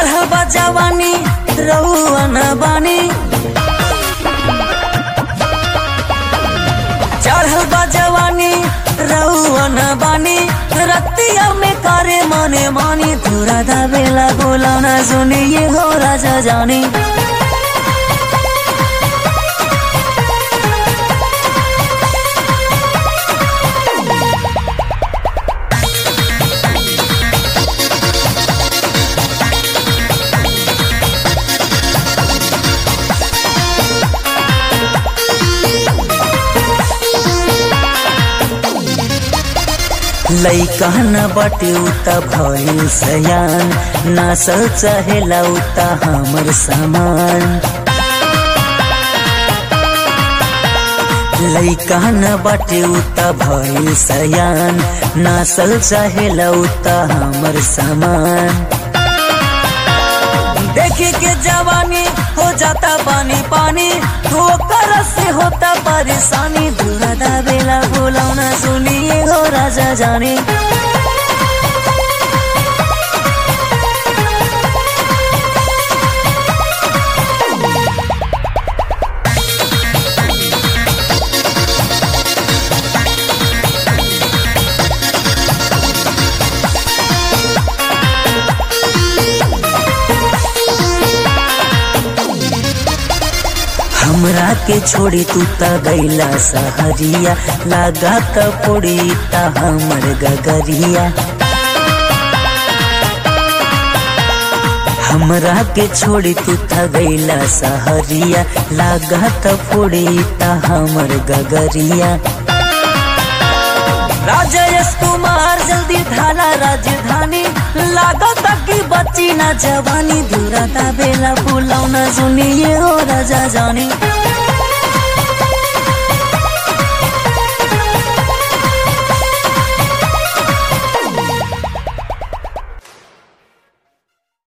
चढ़ल बा जवानी रहुआ न बानी चढ़ल बा जवानी रहुआ न बानी रतिया में करे मने मानी थोड़ा दावेला बोला न सुनी ये हो राजा जानी लैका न बटे उता भइल सयान नासल चहेला उता हमर सामान लैका न बटे उता भइल सयान नासल चहेला उता हमर सामान देखे के जवानी हो जाता पानी पानी ठोकर से होता परेशानी दूरा दावेला बोलौना सुनिए हो राजा जानी हमरा के छोड़ी तू त गैला सहरिया लागा त पोड़ी त हमर गगरिया हमरा के छोड़ी तू त गैला सहरिया लागा त पोड़ी त हमर गगरिया राजेश कुमार जल्दी ढाला राजधानी लागत की बच्ची ना जवानी दूरा बेला फुलौना सुनिए हो राजा जानी